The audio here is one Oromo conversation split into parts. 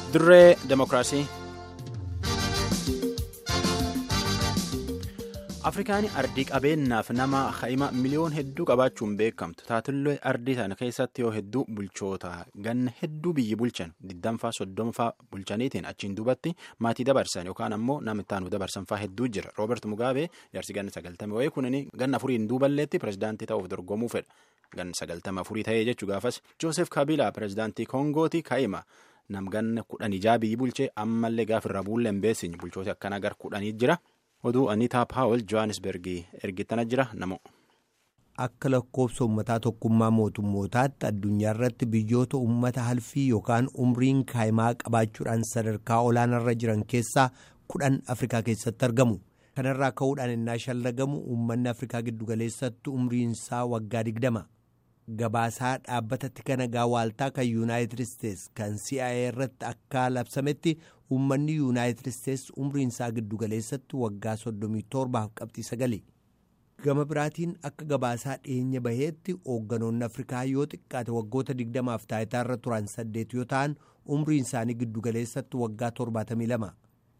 Dirree Demokiraasii. Afrikaan ardii qabeenyaaf nama haima miliyoon hedduu qabaachuun beekamtu taatullee ardii sana keessatti yoo hedduu bulchoota ganna hedduu biyyi bulchan digdamfaa soddomfaa bulchaniitiin achiin duubatti maatii dabarsan yookaan ammoo nama ittaanu dabarsanfaa hedduu jira roobert mugaabee jaarsi ganna sagaltame wayii kunini ganna afuriin duuballeetti pirezidaantii ta'uuf dorgomuu fedha ganna sagaltama afurii ta'ee jechuu gaafas joosef kabilaa pirezidaantii koongooti kaa'ima. nam ganna kudhan ijaa biyyi bulchee ammallee gaafirra buullee hin beeksisne bulchoota akkanaa gar kudhanii jira. oduu aniitaa paawul johannesbergii ergitana jira namo. akka lakkoofsa uummataa tokkummaa mootummootaatti addunyaa irratti biyyoota uummata halfii yookaan umriin kaayimaa qabaachuudhaan sadarkaa olaanarra jiran keessaa kudhan afrikaa keessatti argamu kanarraa ka'uudhaan innaa shallagamu uummanni afrikaa giddugaleessatti umriinsaa waggaa digdama gabaasaa dhaabbata tika nagaa waaltaa kan yuunaayitid isteetsi kan CIA irratti akka labsametti uummanni yuunaayitid isteetsi umriinsaa giddugaleessatti waggaa 37 qabxii sagali gama biraatiin akka gabaasaa dhiyeenya baheetti hoogganoonni afrikaa yoo xiqqaate waggoota 20f taayitaarra turan saddeet yoo ta'an umriin isaanii giddugaleessatti waggaa 72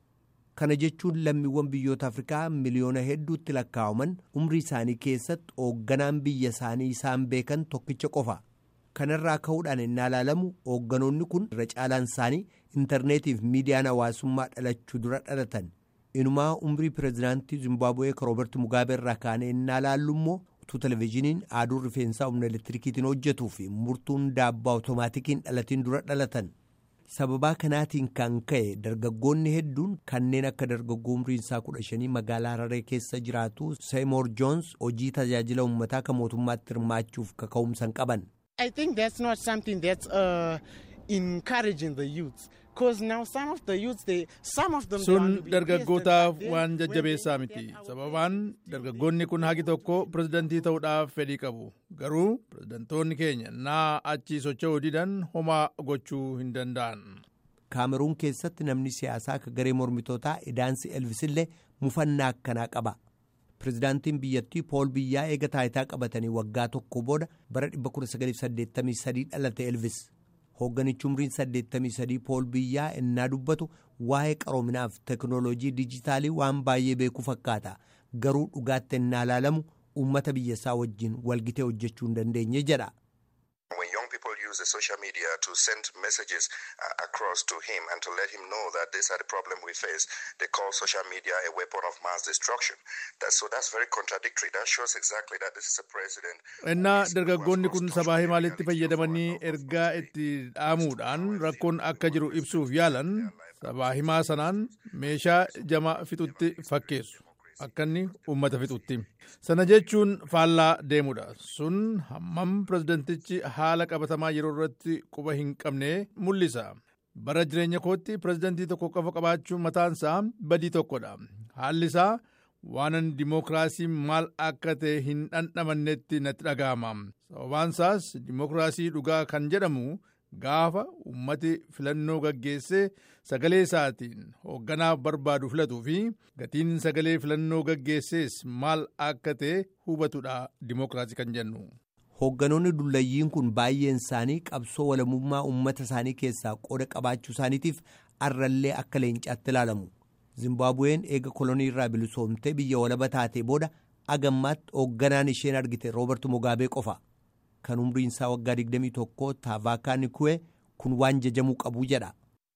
kana jechuun lammiiwwan biyyoota afrikaa miliyoona hedduutti lakkaa'aman umrii isaanii keessatti hoogganaan biyya isaanii isaan beekan tokkicha qofa kanarraa ka'uudhaan innaa ilaalamu hoogganoonni kun irra caalaan isaanii intarneetiif miidiyaan hawaasummaa dhalachuu dura dhalatan inumaa umrii pirezidaantii zimbaabuwee roobert mugaabee irraa kaanee innaa ilaallu immoo utuu televezyiiniin aduun rifeensaa humna elektirikiitiin hojjetuu fi murtuun daabbaa otomaatikiin dhalatiin dura dhalatan. sababaa kanaatiin kan ka'e dargaggoonni hedduun kanneen akka dargaggoo umriinsaa kudha shanii magaalaa hararee keessa jiraatu seeymoor joons hojii tajaajila uummataa kan mootummaatti hirmaachuuf kaka'umsan qaban. I think that's not something that's uh, encouraging the youth. Because now some of the youths, they, some of them. sun dargaggootaaf waan jajjabeessaa miti sababaan dargaggoonni kun hagi tokko pirezidantii ta'uudhaaf fedhii qabu garuu pirezidantoonni keenya naa achi socho'uu didan homaa gochuu hin danda'an. kaameruun keessatti namni siyaasaa akka garee mormitootaa idaansi elvisillee mufannaa akkanaa qaba. pirezidaantiin biyyattii pool biyyaa eega taayitaa qabatanii waggaa tokko booda bara 1983 dhalate elvis. hoogganichi umriin 83 pool biyyaa innaa dubbatu waa'ee qaroominaaf teknooloojii dijitaalii waan baay'ee beekuu fakkaata garuu dhugaatti innaa ilaalamu uummata biyyasaa wajjin walgitee hojjechuu hin dandeenye jedha. use the social media to send messages uh, across to him and to let him know that these are the problem we face. They call social media a weapon of mass destruction. That, so that's very contradictory. That shows exactly that this is a president. Innaa dargaggoonni kun sabaa himaalitti fayyadamanii ergaa itti dhaamuudhaan rakkoon akka jiru ibsuuf yaalan sabaa himaa sanaan meeshaa jama fixutti fakkeessu. akka inni uummata fixutti sana jechuun faallaa deemudha sun hammam pirezidantichi haala qabatamaa yeroo irratti quba hin qabne mul'isa bara jireenya kootti pirezidantii tokko qofa qabaachuun mataansaa badii tokkodha haalli isaa waanan dimookiraasii maal akka ta'e hin dhandhamannetti natti dhaga'ama sababaansaas dimookiraasii dhugaa kan jedhamu gaafa ummati filannoo gaggeessee sagalee isaatiin hoogganaaf barbaadu filatuu fi gatiin sagalee filannoo gaggeessees maal akka ta'e hubatudha dimookiraasii kan jennu. hoogganoonni dullayyiin kun baay'een isaanii qabsoo walamummaa uummata isaanii keessaa qooda qabaachuu isaaniitiif arrallee akka leencaatti ilaalamu zimbaabuween eega kolonii irraa bilisoomtee biyya walaba taatee booda agammaatti hoogganaan isheen argite roobert mugaabee qofa. kan umriin isaa waggaa 21 taavaakaa niku'e kun waan jajamuu qabu jedha.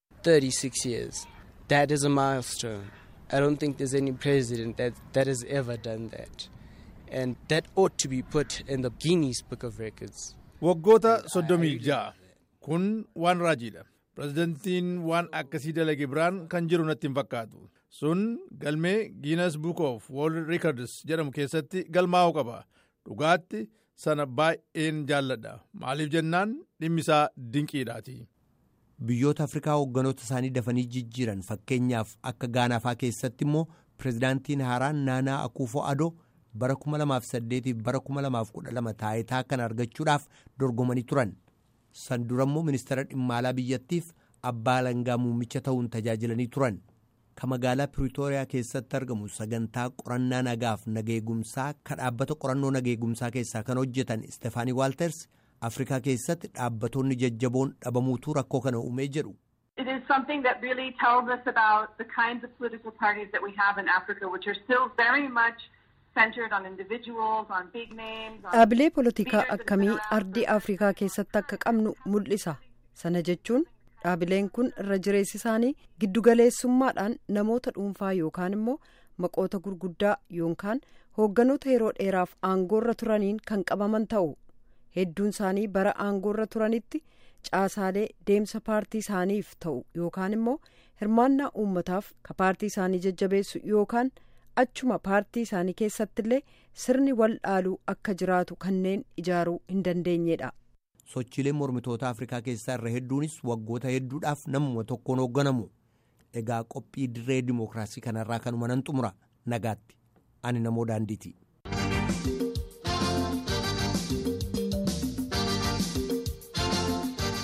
36 years that is a milestone I don't think there's any president that, that has ever done that and that ought to be put in the Guinness Book of Records. Waggoota soddomii ja'a kun waan raajiidha. Pirezidantiin waan akkasii dalage biraan kan jiru natti hin fakkaatu. Sun galmee Guinness Book of World Records jedhamu keessatti galmaa'uu qaba. Dhugaatti sana baay'een jaalladha maaliif jennaan dhimmisaa dinqiidhaati. biyyoota afrikaa hoogganoota isaanii dafanii jijjiiran fakkeenyaaf akka gaanaafaa keessatti immoo pirezidaantiin haaraan naanaa akuufo adoo bara 2008 bara 2012 taayitaa kan argachuudhaaf dorgomanii turan san dura immoo ministeera dhimma alaa biyyattiif abbaa alangaa muummicha ta'uun tajaajilanii turan ka magaalaa piriitooriyaa keessatti argamu sagantaa qorannaa nagaaf nageegumsaa ka dhaabbata qorannoo nageegumsaa keessaa kan hojjetan istefaanii waalters afrikaa keessatti dhaabbatonni jajjaboon dhabamuutu rakkoo kana uumee jedhu It is something that really tells us about the kinds of political parties that we have in Africa, which are still very much centered on individuals, on big names. on Dhaabilee polotikaa leaders that have akkamii been around ardii for- Afrikaa keessatti akka qabnu mul'isa. Sana jechuun dhaabileen kun irra jireessi isaanii giddugaleessummaadhaan namoota dhuunfaa yookaan immoo maqoota gurguddaa yookaan hoogganoota yeroo dheeraaf aangoorra turaniin kan qabaman ta'u. Hedduun isaanii bara aangoorra turanitti caasaalee deemsa paartii isaaniif ta'u yookaan immoo hirmaannaa uummataaf ka paartii isaanii jajjabeessu yookaan achuma paartii isaanii keessattillee sirni wal dhaaluu akka jiraatu kanneen ijaaruu hin dandeenyedha. sochiileen mormitoota afrikaa keessaa irra hedduunis waggoota hedduudhaaf namuma tokkoon hoogganamu egaa qophii dirree dimookiraasii kanarraa kanuma nan xumura nagaatti ani namoo daandiiti.